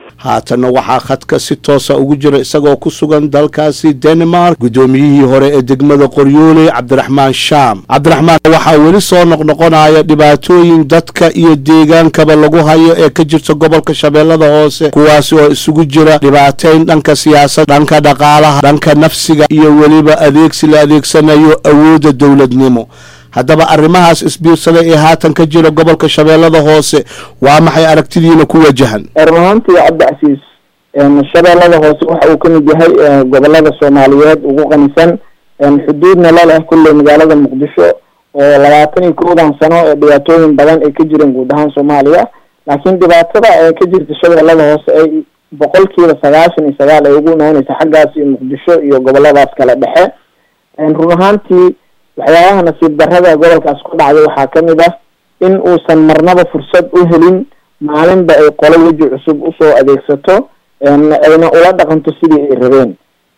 haatanna waxaa khadka si toosa ugu jira isagoo ku sugan dalkaasi denmark guddoomiyihii hore ee degmada qoryooley cabdiraxmaan shaam cabdiraxmaan waxaa weli soo noqnoqonaya dhibaatooyin dadka iyo deegaankaba lagu hayo ee ka jirta gobolka shabeellada hoose kuwaasi oo isugu jira dhibaateyn dhanka siyaasad dhanka dhaqaalaha dhanka nafsiga iyo weliba adeegsi la adeegsanayo awoodda dowladnimo haddaba arrimahaas isbiirsada ee haatan ka jira gobolka shabeellada hoose waa maxay aragtidiina ku wajahan run ahaantii cabdicasiis shabeellada hoose waxa uu kamid yahay gobolada soomaaliyeed ugu qanisan xuduudna la leh kulley magaalada muqdisho oo labaatan iyo kowdan sano ee dhibaatooyin badan ay ka jireen guud ahaan soomaaliya laakiin dhibaatada ee ka jirta shabeellada hoose ay boqolkiiba sagaashan iyo sagaal ay ugu imaaneysa xaggaas iyo muqdisho iyo goboladaas kale dhexe run ahaantii waxyaabaha nasiib darrada gobolkaas ku dhacday waxaa kamid ah in uusan marnaba fursad u helin maalinba ay qolo weji cusub usoo adeegsato ayna ula dhaqanto sidii ay rabeen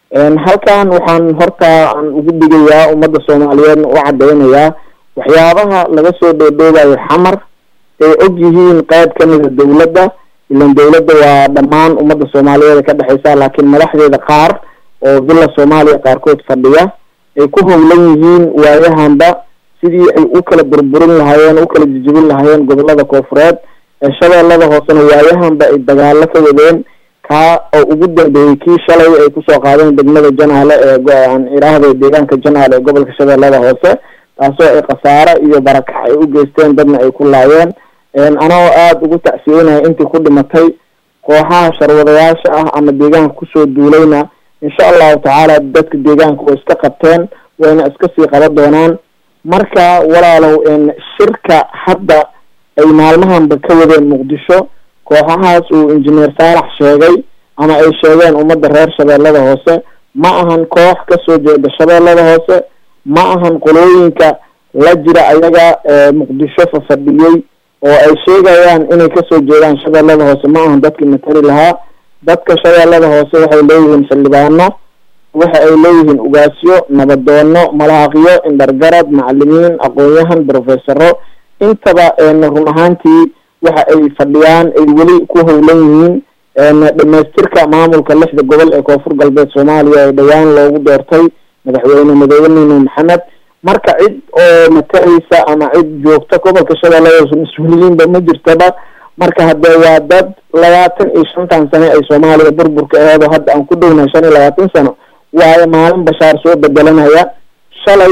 halkan waxaan horta aan ugu dhigayaa ummadda soomaaliyeedna u cadeynayaa waxyaabaha laga soo dhoodhoobayo xamar ay og yihiin qayb kamida dawladda ilan dawladda waa dhammaan ummadda soomaaliyeed ka dhexeysa laakiin madaxdeeda qaar oo villa soomaaliya qaarkood fadhiya ay ku howlan yihiin waayahanba sidii ay u kala burburin lahaayeen u kala jijibin lahaayeen gobolada koofureed ee shabeellada hoosena waayahanba ay dagaalo ka wadeen kaa oo ugu dambeeyey kii shalay ay kusoo qaadeen degmada janaale ee aan iraahday deegaanka janaale ee gobolka shabeellada hoose taasoo ay khasaare iyo barakac ay u geysteen dadna ay ku laayeen anoo aada ugu tacsiyeynaya intii ku dhimatay kooxaha sharwadayaasha ah ama deegaanka kusoo duulayna insha allahu tacaala dadka deegaanka way iska qabteen wayna iska sii qaban doonaan marka walaalow shirka hadda ay maalmahanba ka wadeen muqdisho kooxahaas uu injineer saalax sheegay ama ay sheegeen ummadda reer shabeellada hoose ma ahan koox kasoo jeeda shabeellada hoose ma ahan qolooyinka la jira ayaga muqdisho fafadhiyey oo ay sheegayaan inay kasoo jeedaan shabeellada hoose ma ahan dadkii matali lahaa dadka shabeellada hoose waxay leeyihiin xildhibaano waxa ay leeyihiin ugaasyo nabadoono malaaqyo indhargarad macalimiin aqoon-yahan professoro intaba run ahaantii waxa ay fadhiyaan ay weli ku howlan yihiin dhamaystirka maamulka lixda gobol ee koonfur galbeed soomaaliya ee dhowaan loogu doortay madaxweyne madaxweyne maxamed marka cid oo mataleysa ama cid joogta gobolka shabeellada hoose mas-uuliyiinba ma jirtaba marka haddee waa dad labaatan iyo shantan sane ay soomaaliya burburka aheed oo hadda aan ku dhownahay shan iyo labaatan sano waayo maalin bashaar soo bedelanaya shalay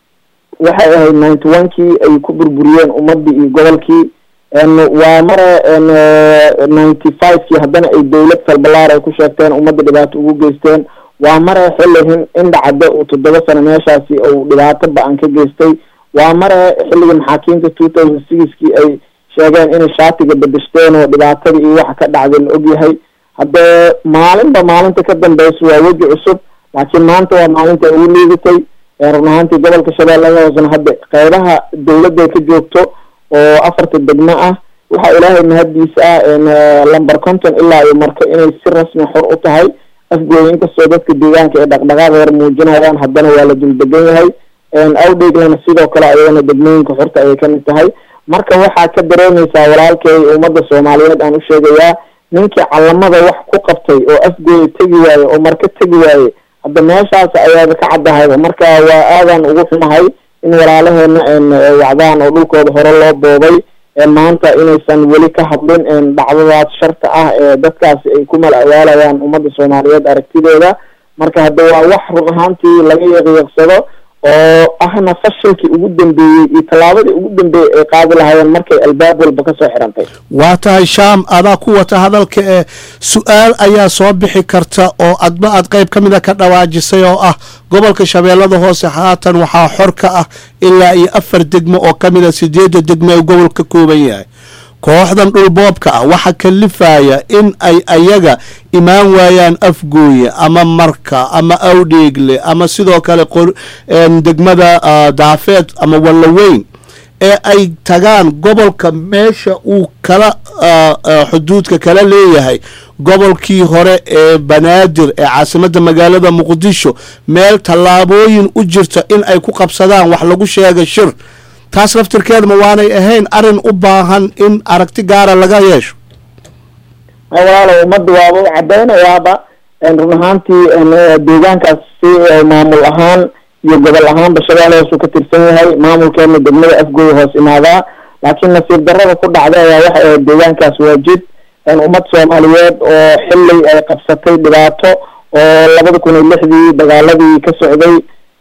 waxay ahayd ninety one kii ay ku burburiyeen ummadii iyo gobolkii waa mare ninety five kii haddana ay dawlad falbalaar ay ku sheegteen ummadda dhibaato ugu geysteen waa mare xilli indhacadde uu toddoba sano meeshaasi uu dhibaato ba-an ka geystay waa mare xilligii maxaakiimta two thousand sixkii ay sheegeen inay shaatiga bedeshteen oo dhibaatadii iyo waxa ka dhacday la ogyahay haddee maalinba maalinta ka dambeysa waa weji cusub laakiin maanta waa maalinta ay ugu liidatay run ahaantii gobolka shabeellada hoosena hadda qeybaha dawladda ka joogto oo afarta degmo ah waxaa ilaahay mahaddiisa ah lamber conton ilaa iyo marka inay si rasmi xor u tahay afgooda inkastoo dadka deegaanka ee dhaqdhaqaaq yar muujinayaan haddana waa la dul degan yahay awdheeglana sidoo kale ayagana degmooyinka xorta ayay kamid tahay marka waxaa ka dareemeysaa walaalkay ummadda soomaaliyeed aan u sheegayaa ninkii calamada wax ku qabtay oo afgooda tegi waaye oo marka tegi waaye hadda meeshaas ayaaba ka caddahayba marka waa aadan ugu xumahay in walaalaheena wacdaan oo dhulkooda hore loo boobay maanta inaysan weli ka hadlin dhacdadaas sharta ah ee dadkaasi ay ku mal awaalayaan ummadda soomaaliyeed aragtidooda marka hadda waa wax run ahaantii laga yaqiiqsado oo ahna fashilkii ugu dambeeyey iyo tallaabadii ugu dambeeyey ay qaadi lahaayeen markay albaab walba kasoo xirantay waa tahay shaam adaa ku wata hadalka ee su-aal ayaa soo bixi karta oo adba aad qayb ka mida ka dhawaajisay oo ah gobolka shabeellada hoose haatan waxaa xor ka ah ilaa iyo afar degmo oo ka mida sideedda degmo ee gobol ka kooban yahay kooxdan dhulboobka ah waxa kalifaya in ay ayaga imaan waayaan afgooye ama marka ama awdheegle ama sidoo kale degmada daafeed ama wallaweyn ee ay tagaan gobolka meesha uu kala xuduudka kala leeyahay gobolkii hore ee banaadir ee caasimadda magaalada muqdisho meel tallaabooyin u jirta in ay ku qabsadaan wax lagu sheega shir taas laftirkeedma waanay ahayn arrin u baahan in aragti gaara laga yeesho walaalo ummadda waaba u cadeynayaaba run ahaantii deegaankaas si maamul ahaan iyo gobol ahaanba shabeelle hoos uu ka tirsan yahay maamulkeena degmada afgooy hoos imaadaa laakiin nasiib darrada ku dhacday ayaa waxay ahayd deegaankaas waa jid ummad soomaaliyeed oo xilli ay qabsatay dhibaato oo labada kun iyo lixdii dagaaladii ka socday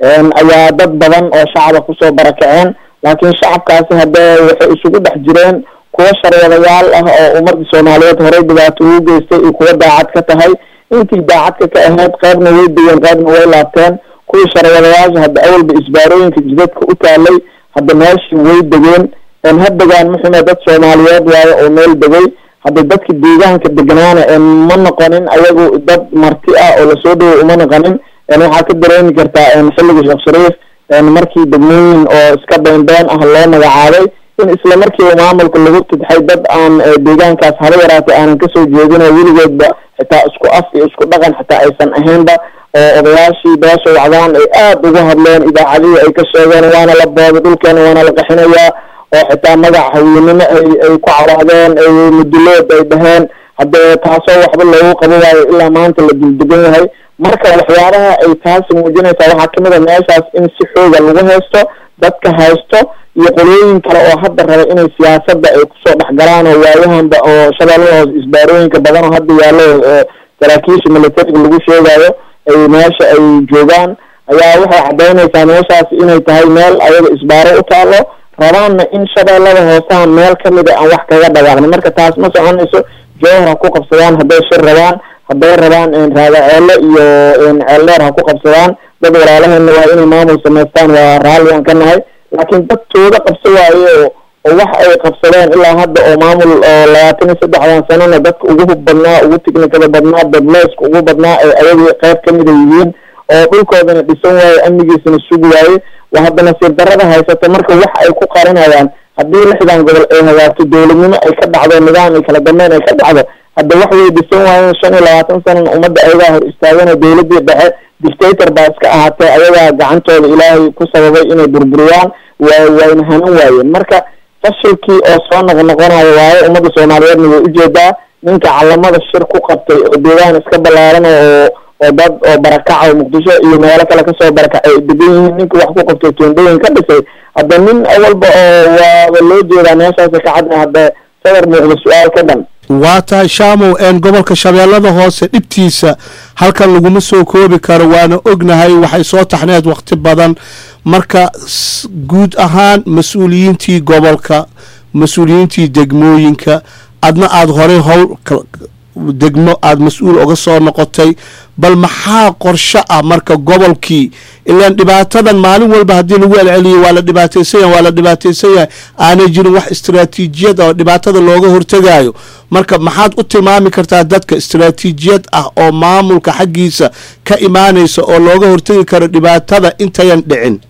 ayaa dad badan oo shacaba kusoo barakaceen laakiin shacabkaasi haddee waxay isugu dhex jireen kuwa sharwadayaal ah oo ummadda soomaaliyeed horey dhibaato ugu geystay iyo kuwa daacad ka tahay intii daacadka ka ahayd qaybna way degeen qaybna way laabteen kuwii sharwadayaasha hadda awalba isbaarooyinka jidadka u taalay hadda meeshii way degeen ha degaan muxume dad soomaaliyeed waayo oo meel degay hadda dadka deegaanka degnaana ma noqonin ayagu dad marti ah oo lasoo dhaway uma noqonin waxaa ka dareemi kartaa xilliga sheekh shariif markii degmooyin oo iska beenbeen ah loo magacaabay in isla markiiba maamulka lagu tidxay dad aan deegaankaas haba yaraatay aanan kasoo jeedin oo weligoodba xitaa isku af iyo isku dhaqan xitaa aysan ahaynba oo odayaashii beesha wacdaan ay aada uga hadleen idaacadihii ay ka sheegeen waana la booday dhulkeena waana la qaxinayaa oo xitaa magac haweynimo ay ay ku cawaadeen ay mudulood ay dhaheen haddee taasoo waxba loogu qabo waayo ilaa maanta la duldegan yahay marka waxyaabaha ay taasi muujinaysaa waxaa kamid a meeshaas in si xooga lagu haysto dadka haysto iyo qolooyin kale oo hadda raba inay siyaasadda ay kusoo dhexgalaan oo waayahanba oo shabeellada hoos isbaarooyinka badan oo hadda yaallo saraakiisha militariga lagu sheegayo ay meesha ay joogaan ayaa waxay caddeynaysaa meeshaas inay tahay meel ayaga isbaaro u taalo rabaanna in shabeellada hoosaha meel kamida aan wax kaga dhawaaqni marka taas ma soconayso jowhar ha ku qabsadaan hadday shir rabaan hadday rabaan raadaceelo iyo ceeldheer ha ku qabsadaan dad walaalaheena waa inay maamul samaystaan waa raalli aan ka nahay laakiin dadtooda qabso waaye oo oo wax ay qabsadeen ilaa hadda oo maamul oo labaatan iyo saddexdan sanana dadka ugu hub badnaa ugu tiknikada badnaa dadleyska ugu badnaa ay ayagii qayb kamida yihiin oo dhulkoodana dhisan waaye amnigiisana sugi waaye waa hadda nasiib darrada haysata marka wax ay ku qarinayaan haddii lixdan gobol ay hagaagto dowladnimo ay ka dhacdo nidaam iyo kala dambeyn ay ka dhacdo hadda wax way dhisan waayeen shan iyo labaatan sanana ummadda ayagaa hor istaagana dowladii dhexe dictator baa iska ahaatee ayagaa gacantooda ilaahay ku sababay inay burburiyaan waa wayna hanan waayeen marka fashilkii oo soo noqnoqonayo waayo ummadda soomaaliyeedna way ujeedaa ninka calamada shir ku qabtay oo deegaan iska ballaaran oo oo dad oo barakaca oo muqdisho iyo meelo kale kasoo barakacay ay degan yihiin ninka wax ku qabtay toondooyin ka dhisay hadda nin awalba oo waaba loo jeedaa meeshaasa ka cadna hadda sadar muuqda su-aal ka dhan waa tahay shaamow een gobolka shabeellada hoose dhibtiisa halkan laguma soo koobi karo waana ognahay waxay soo taxneed waqti badan marka guud ahaan mas-uuliyiintii gobolka mas-uuliyiintii degmooyinka adna aada horey howl degmo aada mas-uul uga soo noqotay bal maxaa qorsho ah marka gobolkii ilaan dhibaatadan maalin walba haddii lagu celceliyo waa la dhibaataysan yahay waa la dhibaataysan yahay aanay jirin wax istaraatiijiyad oo dhibaatada looga hortegaayo marka maxaad u tilmaami kartaa dadka istaraatiijiyad ah oo maamulka xaggiisa ka imaanaysa oo looga hortegi karo dhibaatada intayan dhicin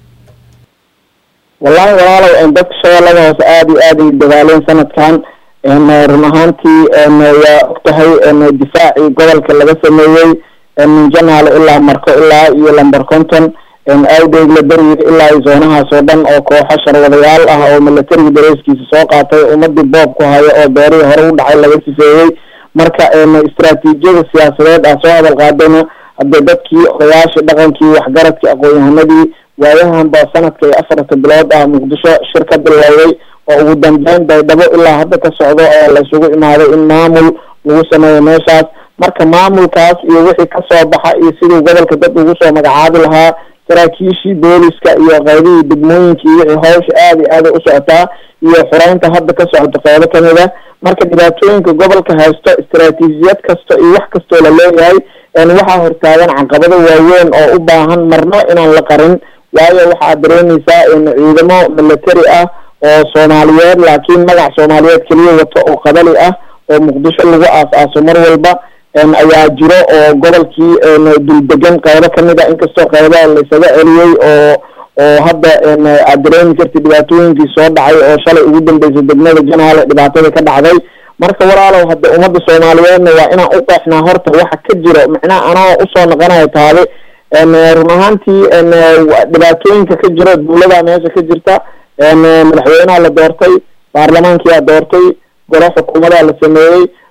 wallahi walaalow dadka shabeellada hoose aada iyo aad ay dadaaleen sanadkan run ahaantii waa og tahay difaacii gobolka laga sameeyey min janaale ilaa marko ilaa iyo lamber conton awdeegle beriga ilaa zoonahaas oo dhan oo kooxo sharwadayaal ah oo militariga dareyskiisa soo qaatay ummadii boob ku hayo oo beerihii hore u dhacay laga sifeeyey marka istaraatiijiyada siyaasadeed ah soo hadal qaadayna hadde dadkii odayaashii dhaqankii waxgaradkii aqoon-yahanadii waayahanba sanadka iyo afarta bilood ah muqdisho shir ka bilowday oo ugu dambeyn baydhabo ilaa hadda ka socdo oo la isugu imaaday in maamul lagu sameeyo meeshaas marka maamulkaas iyo wixii kasoo baxa iyo siduu gobolka dad ugu soo magacaabi lahaa saraakiishii booliska iyo qaybihii degmooyinkii wixii hawsha aada iyo aada u socotaa iyo xureynta hadda ka socoto qeybo kamid a marka dhibaatooyinka gobolka haysto istaraatiijiyad kasta iyo wax kastoo la leeyahay waxaa hortaagan caqabado waaweyn oo u baahan marno inaan la qarin waayo waxaad dareemeysaa ciidamo military ah oo soomaaliyeed laakiin magac soomaaliyeed keliya wato oo qabali ah oo muqdisho lagu aas-aaso mar walba ayaa jiro oo gobolkii duldegan qaybo kamid a inkastoo qaybaha laisaga celiyey oo oo hadda aad dareemi karti dhibaatooyinkii soo dhacay oo shalay ugu dambeysay degmada janaale dhibaatada ka dhacday marka walaalow hadda ummadda soomaaliyeedna waa inaan u qeexnaa horta waxa ka jiro macnaha anoo usoo noqonayo taabe run ahaantii dhibaatooyinka ka jiro dawlada meesha ka jirta madaxweynaha la doortay baarlamaankiyaa doortay golo xukuumadaa la sameeyey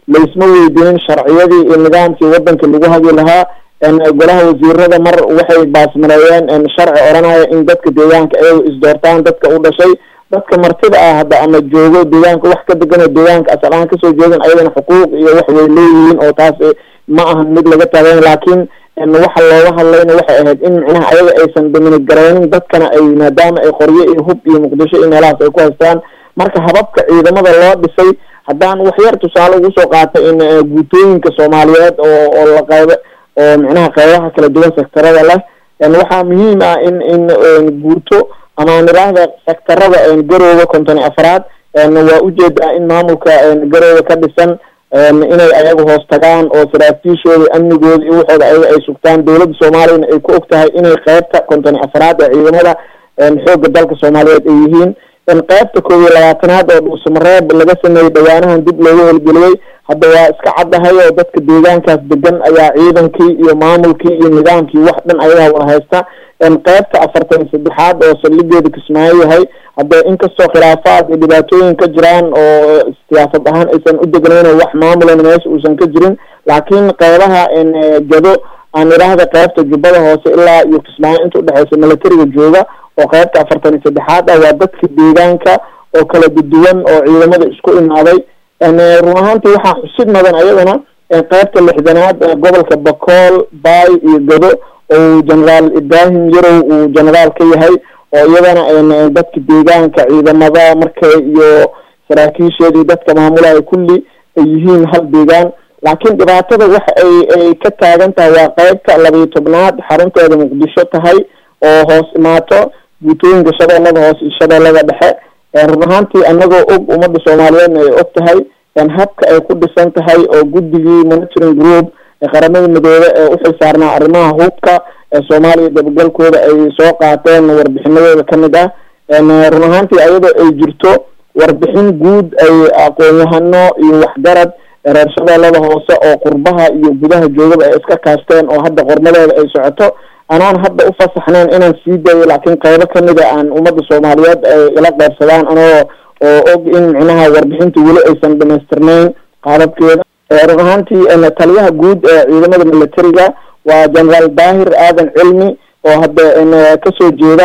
laysma weydiinin sharciyadii iyo nidaamkii wadanka lagu hagi lahaa golaha wasiirada mar waxay baasmareeyeen sharci odhanaya in dadka deegaanka ayago isdoortaan dadka u dhashay dadka martida ah hadda ama joogo deegaanka wax ka degan oo deegaanka asal ahaan kasoo jeedin ayagana xuquuq iyo wax way leeyihiin oo taas ma ahan mid laga taagayn laakiin waxa looga hadlayna waxay ahayd in micnaha ayaga aysan dominid garaynin dadkana ay maadaama ay qoryo iyo hub iyo muqdisho iyo meelahaas ay ku haystaan marka hababka ciidamada loo dhisay haddaan waxyar tusaale ugu soo qaatay in guutooyinka soomaaliyeed oo oo la qaybo oo micnaha qaybaha kala duwan sektarada leh waxaa muhiim ah in in guuto ama niraahda sektarada garooga konton iyo afraad waa ujeedaa in maamulka garooga ka dhisan inay ayaga hoos tagaan oo saraakiishooda amnigooda iyo waxooda ayaga ay sugtaan dowladda soomaaliyana ay ku og tahay inay qeybta konton iyo afraad ee ciidamada xoogga dalka soomaaliyeed ay yihiin qeybta koob iyo labaatanaad oo dhuusamareeb laga sameeyey dhawaanahan dib loogu howlgeliyey hadda waa iska caddahay oo dadka deegaankaas degan ayaa ciidankii iyo maamulkii iyo nidaamkii wax dhan ayagaa wada haysta qeybta afartan iyo saddexaad oo saldhigeeda kismaayo yahay hadda inkastoo khilaafaad iyo dhibaatooyin ka jiraan oo siyaasad ahaan aysan u degnayn wax maamulana meesha uusan ka jirin laakiin qeybaha gado aan idhaahda qeybta jubbada hoose ilaa iyo kismaayo inta udhexeysa milatariga jooga oo qeybta afartan iyo saddexaad ah waa dadka deegaanka oo kala duduwan oo ciidamada isku imaaday run ahaantii waxaa xusid mudan ayadana qeybta lixdanaad gobolka bakool baay iyo gado oo generaal ibrahim yarow uu generaal ka yahay oo iyadana dadka deegaanka ciidamada markay iyo saraakiisheedii dadka maamulaha kulli ay yihiin hal deegaan laakiin dhibaatada waxa ay ay ka taagan tahay waa qeybta labiyo tobnaad xarunteeda muqdisho tahay oo hoos imaato guutooyinka shabeellada hoose iyo shabeellada dhexe run ahaantii anagoo og ummadda soomaaliyeedna ay og tahay habka ay ku dhisan tahay oo guddigii monitoring group qaramada midoobe ee uxil saarnaa arrimaha hubka ee soomaaliya dabagalkooda ay soo qaateen warbixinadooda kamid ah run ahaantii ayadoo ay jirto warbixin guud ay aqoon-yahano iyo waxgarad reer shabeellada hoose oo qurbaha iyo gudaha joogaba ay iska kaashteen oo hadda qormadeeda ay socoto anaan hadda ufasaxnayn inaan sii dayo laakiin qaybo kamida aan ummadda soomaaliyeed ay ila qeybsadaan anoo oo og in micnaha warbixinta weli aysan dhamaystirnayn qaadabkeeda run ahaantii taliyaha guud ee ciidamada militariga waa generaal daahir aadan cilmi oo hadda kasoo jeeda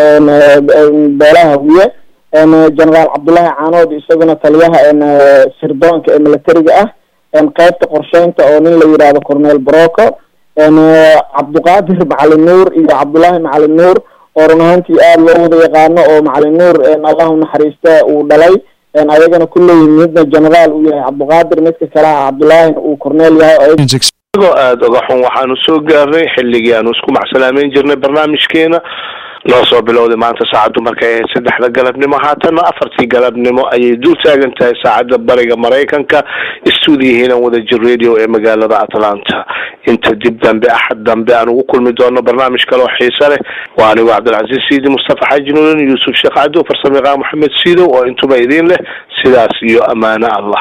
beelaha hawiye generaal cabdullaahi caanood isaguna taliyaha sirdoonka ee militariga ah qeybta qorsheynta oo nin la yidhaahdo cornel broco cabduqaadir macalin nuur iyo cabdullaahi macalin nuur oo run ahaantii aada loo wada yaqaano oo macalin nuur allahu naxariista uu dhalay ayagana kulley midna generaal uu yahay cabduqaadir midka kale ah cabdullaahina uu corneel yahay igoo aada oga xun waxaanu soo gaarnay xilligii aanu isku macsalaameyn jirnay barnaamijkeena noo soo bilowday maanta saacaddu markay ahayd saddexda galabnimo haatanna afartii galabnimo ayay dul taagan tahay saacadda bariga maraykanka stuudiyahiinan wada jir radio ee magaalada atlanta inta dib dambe axad dambe aan ugu kulmi doono barnaamij kale oo xiise leh waa anigu cabdilcaziiz siidi mustafa xaaji nuurin yuusuf sheekh cabdo farsamayaqaan maxamed siidow oo intuba idiin leh sidaas iyo ammaano allah